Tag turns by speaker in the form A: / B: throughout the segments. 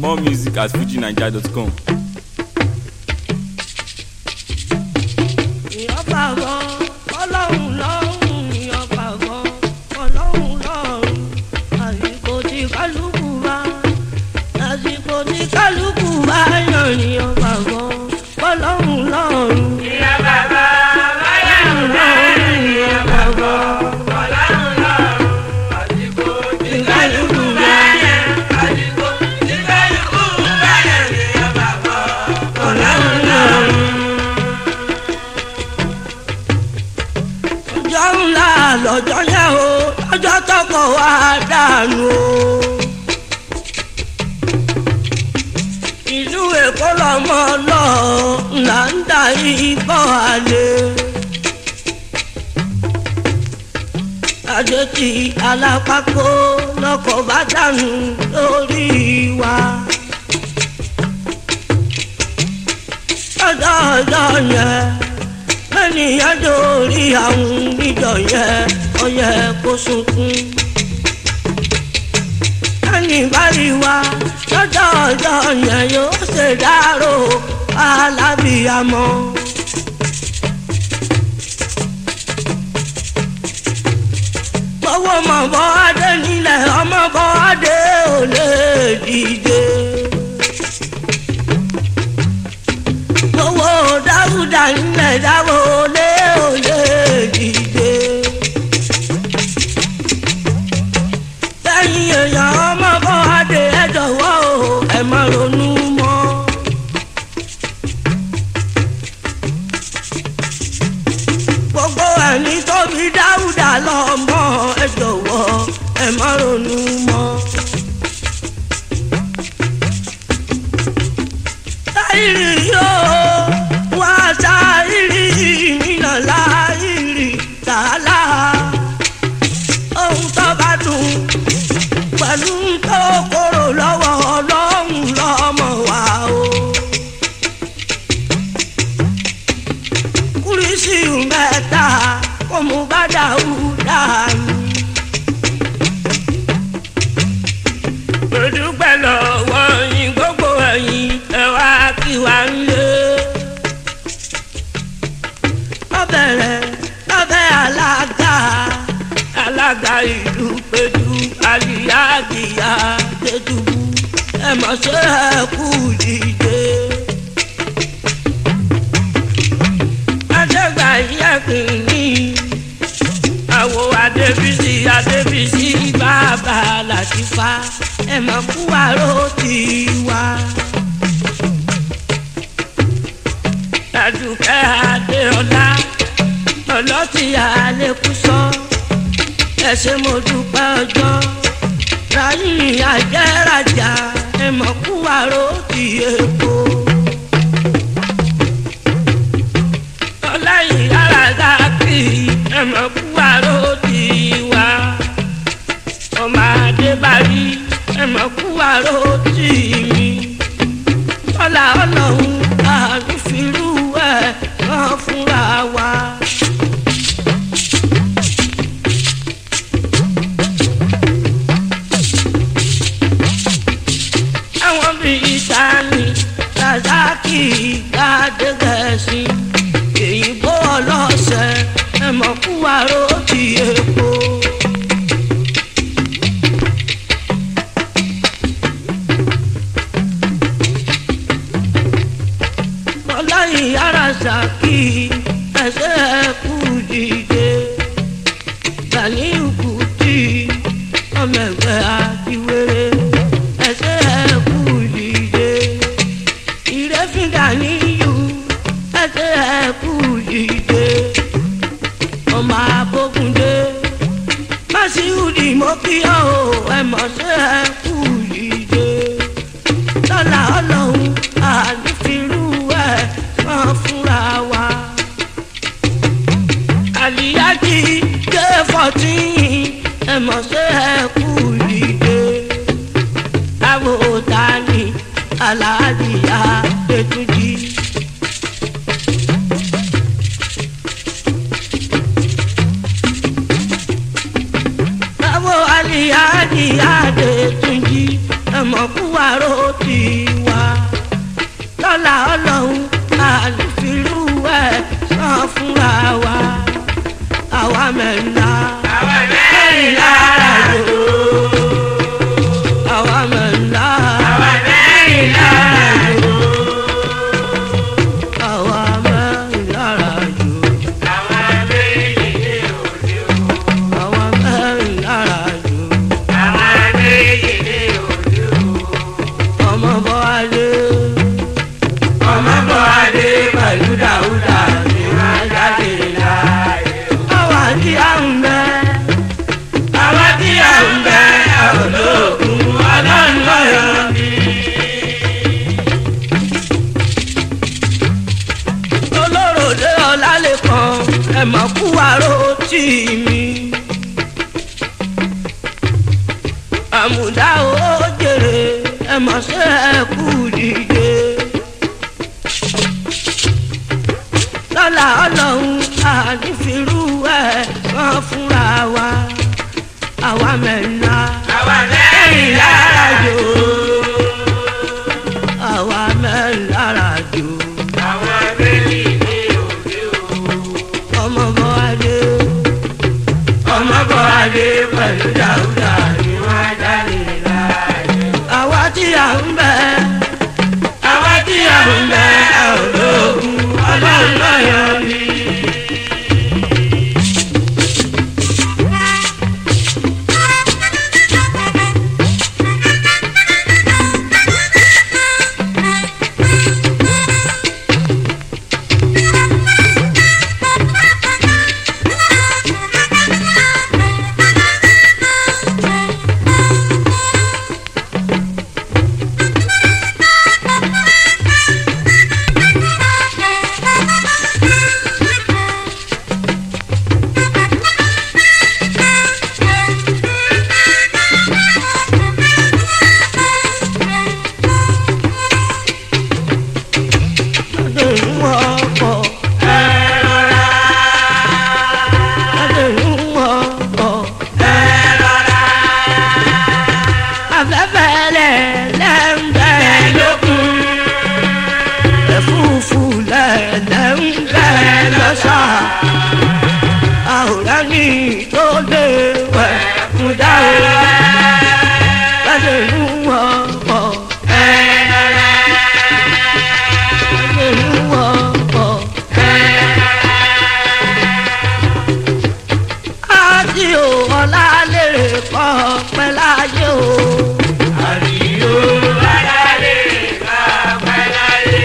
A: More music at fujinaija.com.
B: ìyọ́pàgọ́ ọlọ́run lọ́rùn ìyọ́pàgọ́ ọlọ́run lọ́rùn àsìkò tí kálukú bá àsìkò tí kálukú bá yàn ìyọ́pàgọ́ ọlọ́run lọ́rùn.
C: Ìyá bàbá ọlọ́run lọ́rùn ìyá bàbá ọlọ́run lọ́rùn àsìkò tí kálukú bá yẹn àsìkò tí kálukú bá yẹn ìyá bàbá ọlọ́run lọ́rùn.
B: ọjọ́ ńlá lọ́jọ́ yẹn o lọ́jọ́ tọkọ wa dànù o. ìlú èkó lọmọ lọ là ń darí bọ́ àlè. àjèjì alápákó lọkọ̀ bá dànù lórí wa. ọjọ́ ọjọ́ yẹn ènìyàn dórí àwọn níjọ yẹn ọyẹ kó sunkún. ẹni bá rí wa lọ́jọ́ ọjọ́ yẹn yóò ṣe dárò alábìyamọ. gbọ́wọ́ mọ̀ bọ́ adé nílẹ̀ ọmọ bọ́ adé ò lè dìde. owó dáúdà ńlẹ̀ dáwọ́ lé òye dìde. lẹ́yìn èèyàn ọmọ bọ́ adé ẹ jọ̀wọ́ o ẹ má ronú mọ́. gbogbo ẹni tó bí dáúdà lọ́mọ ẹ jọ̀wọ́ ẹ má ronú mọ́. sáírì yóò wá sáírì nínà láírì tààlà ohun tó bá dùn pẹ̀lú tó kóró lọ́wọ́ ọlọ́run lọ́mọ wa o. kúrísì mẹ́ta kò mú bá dáúdà ní. mo dúpẹ́ lọ́wọ́ yín gbogbo ẹ̀yin ẹ wá kí wá ń lé. lọ́bẹ̀rẹ̀ lọ́bẹ̀ alága alága ìlú pẹ̀lú àlìyáàgìyà tẹ̀dùbù ẹ mọ̀ ṣe ẹ kú dìde. adégbà yẹ̀kùn ní àwo adébísí adébísí bàbá làtìfá ẹ mọ̀ kú àrò tiwa. Àdùkẹ́ Adéọlá ọlọ́tí àlékúsọ ẹ ṣé mo dúpẹ́ ọjọ́ ráyìn àjẹ́rajà ẹ mọ̀ kú àrò ti èkó. ọláyìn alága kì í ẹ mọ̀ kú àrò tiwa. ọmọ adébárí ẹ mọ̀ kú àrò tì mí. ọlá ọlọ́run àrífìrú ẹ̀ rán fúnra wa. àwọn bíi sani razaki adégẹ̀sì èyìnbó ọlọ́sẹ̀ ẹ mọ̀ kú àrò ti èkó. ọlọ́yin ara ṣàkí ẹsẹ̀ ẹ̀kú dìde Ganiyu Kuti ọmọ ẹgbẹ́ àtiwéré ẹsẹ̀ ẹ̀kú dìde ìrẹ́fín Ganiyu ẹsẹ̀ ẹ̀kú dìde ọmọ abókundé Masiudi mo kí ọ o ẹ mọ̀ ṣe ẹ̀kú dìde lọ́la ọlọ́run ànífirú ẹ̀ máa fúnra wa. àlìyájí dé fourteen ẹ mọ̀ ṣe ẹ kú ìdè. táwọn òòtá ni aláàdìyá ètùjì. táwọn àlìyájí àdètúnjì ẹ ẹ̀mọ́ kú àrò ti wá lọ́la ọlọ́run àlùfíìlú ẹ̀ sàn fúnra wa àwa mẹ́ta
C: Àwa mẹ́rin lára jò.
B: àwa mẹ́ta
C: Àwa mẹ́rin lára jò.
B: àwa mẹ́ta jù
C: Àwa méjì ní òde o.
B: àwa mẹ́ta jù
C: Àwa méjì ní òde o.
B: ọmọ bọ́ adé
C: Ọmọ bọ̀ adé pẹ̀lú Dáúdà ni wọ́n jáde láàyè o.
B: àwa tí a ń bẹ
C: Àwa tí a ń bẹ olóògùn ọlọ́run lọ́yọ̀ ni.
B: olóròdé ọlálẹ́kan ẹ̀mọ́ kú àrò tì mí. àmùdá ó jèrè ẹ̀mọ́ ṣe é kú dìde. lọ́la ọlọ́run àdìfirú ẹ̀ kan fúnra wa àwa mẹ́ta
C: Àwa mẹ́rin lára jò.
B: àwa mẹ́ta jù
C: Àwa méjì ní òde o.
B: ọmọ bọ́ adé.
C: Ọmọ bọ̀ adé pẹ̀lú Dáúdà ni wọ́n jáde láàyè o.
B: àwa tí a ń bẹ
C: Àwa tí a ń bẹ olóògùn ọlọ́run lọ́yọ̀ ni.
B: adéhùn ọkọ̀
C: Ẹ rọra,
B: adéhùn ọkọ̀
C: ẹ rọra,
B: afẹ́fẹ́ lẹ̀ lẹ́ńbẹ́
C: lókun.
B: ẹ̀fúùfù lẹ̀ lẹ́ńbẹ́ lọ́sà àwòrán ní tó lé wẹ̀ fún dáhùn adéhùn ọkọ̀ adéhùn ọkọ̀. àti ò ọ̀la lèrè kọ́ pẹ́ láyé o.
C: Àdìyó alálè bá pẹ́ láyé.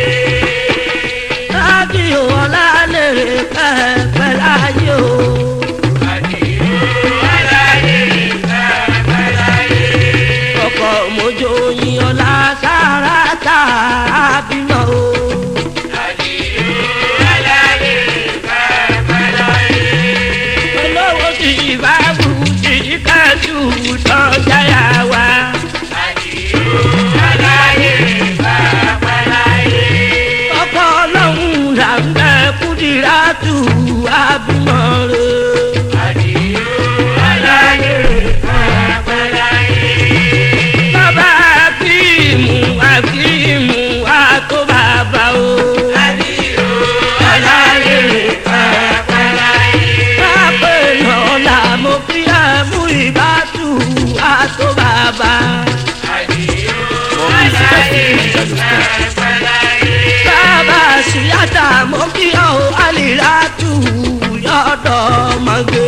B: àti ò ọ̀la lèrè kọ́ pẹ́ láyé o.
C: Àdìyó alálè bá pẹ́ láyé.
B: ọkọ̀ mojo yin ọ̀la sára tá a bímọ o.
C: Àdìyó alálè bá pẹ́ láyé.
B: olówó kì í bá bù kì í kájú tán jáyà wá.
C: Àdìyó alálè bá pẹ́ láyé.
B: ọkọ̀ ọlọ́run là ń bẹ kúdìrá tù á bímọ rẹ̀.
C: Àdìyó alálè bá pẹ́ láyé.
B: bàbá akíìmù akíìmù àtó bàbá o.
C: Àdìyó alálè bá pẹ́ láyé.
B: pápẹ́ lọ́la mo fi ẹ̀mú ìbátú àtó bàbá.
C: Àdìyó
A: More music at fujininja.com.
C: pẹ́ láyé.
B: bàbá síyáta mo kí ọ àlìlátù yọ̀dọ̀ mọ́gbé.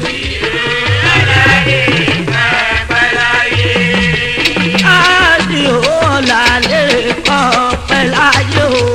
B: àdì ọ̀la lè kọ́ pẹ́ láyé o.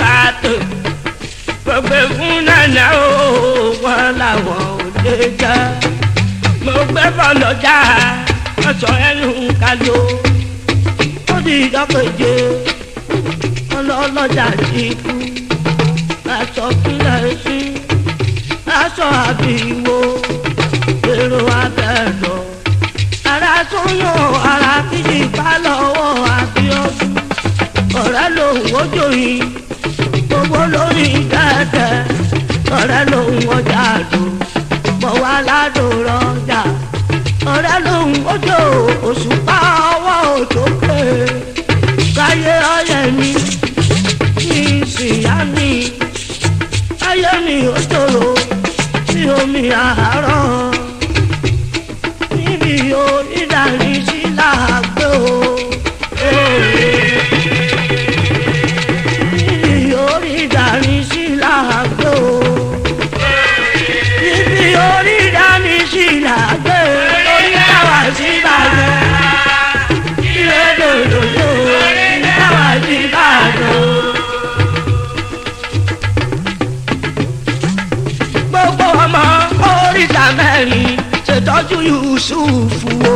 B: pàtó gbogbo fún nana o wọn làwọn ò lè jẹ mo gbé bọ́lọ́jà wọ́n sọ ẹnu kalu ó di ìdọ́kẹ̀jẹ ọlọ́lọ́jà ti kú aṣọ kílẹ̀ sí aṣọ àbíwò èrò abẹ́rọ̀ ara tó yàn ara kìí bá lọ́wọ́ àbíọ́dún ọ̀rẹ́ lòun ojú yìí gbogbo lórí dẹ́dẹ́ ọ̀rẹ́ lòun ọjà lò mọ̀ wá ládùn rọjà ọ̀rẹ́ lòun ojú òṣùpá ọwọ́ òtókè káyé ọyẹ mi ní ìsìyá mi ayé mi ò tòrò sí omi àárọ̀ níbi onídàárí sí làágbé o. níbi onídàárí sí làágbé o. níbi onídàárí sí làágbé orí káwá sí bàjẹ́. ilé dòdòdò orí káwá sí bàjẹ́. gbogbo ọmọ oríta mẹ́rin ṣètọ́jú yusufu o.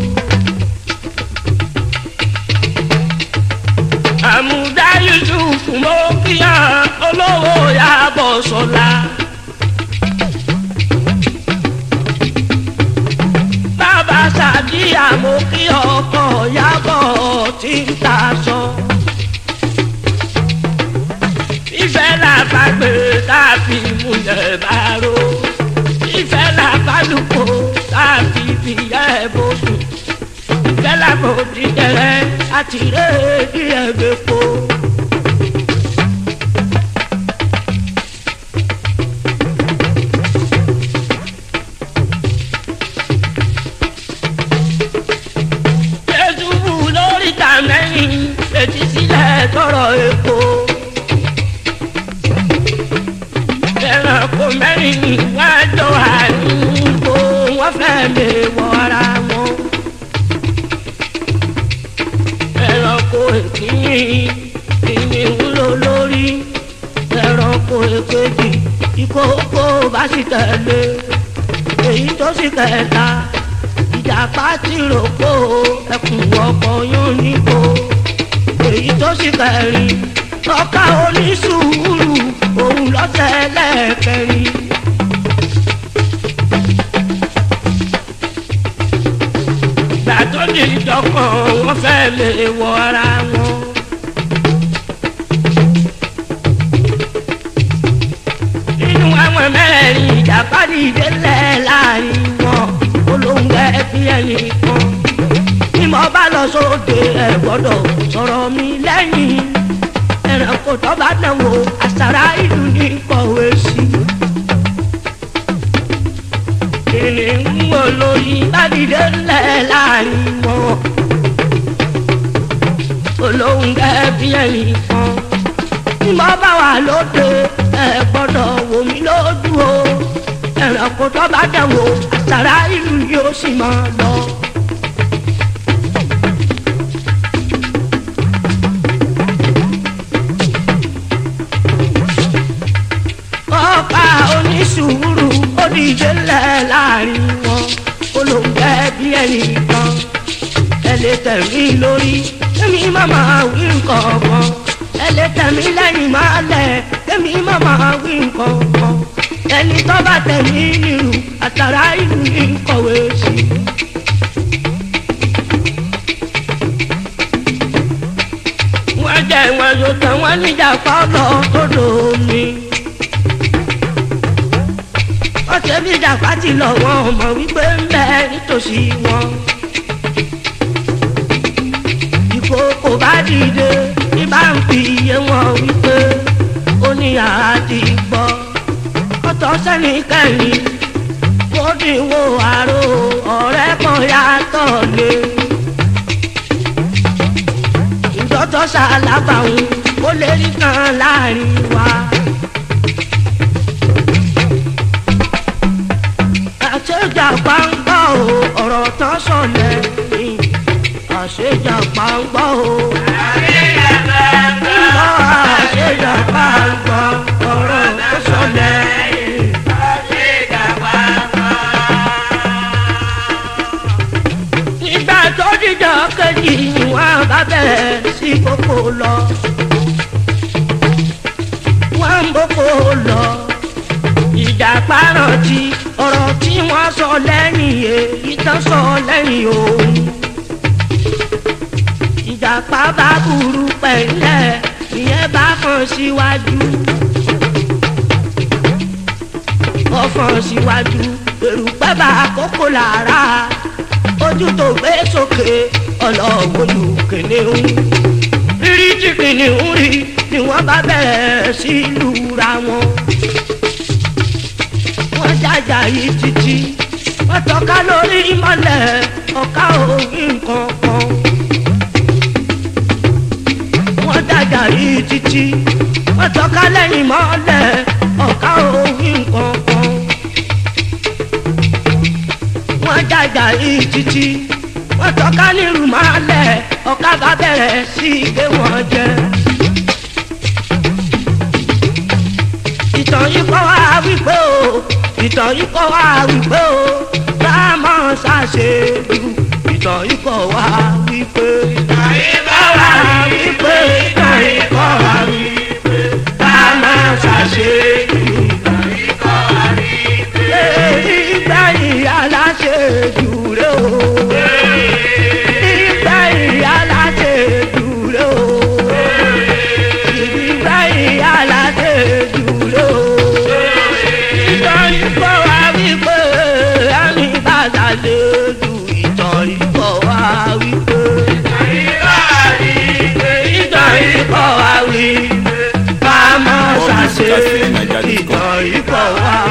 B: àmúdá yusufu mo kíyàn olówó yàbọ̀ sọ́la. bàbá sàdíyà mo kí ọkọ̀ yàbọ̀ tí ń ta sọ. ìfẹ́ làbàgbé káfí múlẹ̀ bá ro ìfẹ́ làbálùkò káfí fìyẹ́ bòdù ìfẹ́ làbòdì tẹ̀rẹ́ àti rédí ẹ̀gbẹ́ po. Jésù wù lórí tàmẹ́yìn fetí sílẹ̀ tọrọ epo. ẹranko mẹ́rin wọ́n jọ àdúgbò wọ́n fẹ́ lè wọra wọn. ẹranko èkìní ìní wúlò lórí ẹranko èkejì ìkókó bá sì tẹ̀lé èyí tó sì kẹta ìjàpá ti rògbò ẹkùn ọkọ̀ yóò níbo èyí tó sì kẹrin ọkà onísùúrù òun lọ́sẹ̀ lẹ́ẹ̀kẹrin. ìgbà tó di ìdọ́kàn wọ́n fẹ́ lè wọ ara wọn. nínú àwọn mẹ́rin ìjàpá dìde lẹ̀ láàrin wọn olóńgbẹ bí ẹnì kan. bí mo bá lọ sóde ẹ̀ gbọ́dọ̀ sọ̀rọ̀ mi lẹ́yìn ẹranko tó bá dán wò àṣàrà ìlú ní kọ̀wé sí. kìnìún olóyin bádìdé ńlẹ̀ láàrin wọn. olóhùn gẹ́bí ẹ̀yìn kan. tí mo bá wà lóde ẹ gbọ́dọ̀ wò mí lójú o. ẹranko tó bá dán wò àṣàrà ìlú yóò sì máa lọ. ọ̀pá onísùúrù ó dìde lẹ̀ láàrin wọn olóńgbẹ bí ẹnì kan ẹ lè tẹ̀mí lórí èmi màmá wí nǹkan kan ẹ lè tẹ̀mí lẹ́yìn máa lẹ̀ èmi màmá wí nǹkan kan ẹni tó bá tẹ̀mí nírú àtàrà ìlú ní kọ̀wé sí. wọ́n jẹ́ wọn yóò tẹ̀ wọ́n níjà pọ́lọ́ tó dòó mi ọ̀sẹ̀ bí ìjàpá ti lọ wọn ọmọ wípé ń bẹ nítòsí wọn. ìkókò bá dìde ní bá ń fi iye wọn wípé ó ní àti gbọ́. ọ̀tọ̀ sẹ́ni kẹ́yìn ó dín wo àrò ọ̀rẹ́ kan yàtọ̀ lé. ìdọ́tọ̀ ṣàlábàáhùn ó lè rí kan láàrin wa. àṣejà pàǹgbà o ọ̀rọ̀ tán sọ̀lẹ̀ ni àṣejà pàǹgbà o.
C: àṣejà pàǹgbà
B: àṣejà pàǹgbà méjì ni wọ́n bá bẹ̀rẹ̀ sí kókó lọ. wọ́n ń bókó lọ. ìjàpá rántí ọ̀rọ̀ tí wọ́n sọ lẹ́yìn èyí tán sọ lẹ́yìn òun. ìjàpá bá burú pẹ̀lẹ́ ìyẹn bá kàn síwájú. ọ̀fọ̀n síwájú èrùpẹ́ bá kókó lára ojú tó gbé sókè ọlọ́wọ́lù kìnìún rírí tí kìnìún rí ni wọ́n bá bẹ̀rẹ̀ sí lura wọn. wọ́n jájà yìí títí wọ́n tọ́ka lórí mọ́lẹ̀ ọ̀ka òrí nǹkan kan. wọ́n jájà yìí títí wọ́n tọ́ka lẹ́yìn mọ́lẹ̀ ọ̀ka òrí nǹkan kan. wọ́n jájà yìí títí wọ́n tọ́ka nílùú máa lẹ̀ ọ̀ka bá bẹ̀rẹ̀ sí í gbé wọn jẹ. ìtàn yìí kọ́ wá wípé o ìtàn yìí kọ́ wá wípé o rámọ̀ ṣàṣe jù ìtàn yìí kọ́ wá wípé. ìtàn yìí kọ́ wá wípé ìtàn yìí kọ́ wá wípé rámọ̀ ṣàṣe jù ìtàn yìí kọ́ wá wípé. èyí gbẹ̀yìn aláṣẹ jù rẹ o. ìgbà ìyá láti dúró. ìgbà ìyá láti dúró. ìtàn ìkọ́ wa wípé ẹni bá ṣàṣe jù ìtàn ìkọ́ wa wípé. ìtàn ìkọ́ wa wípé. bá a máa ṣàṣe ìtàn ìkọ́ wa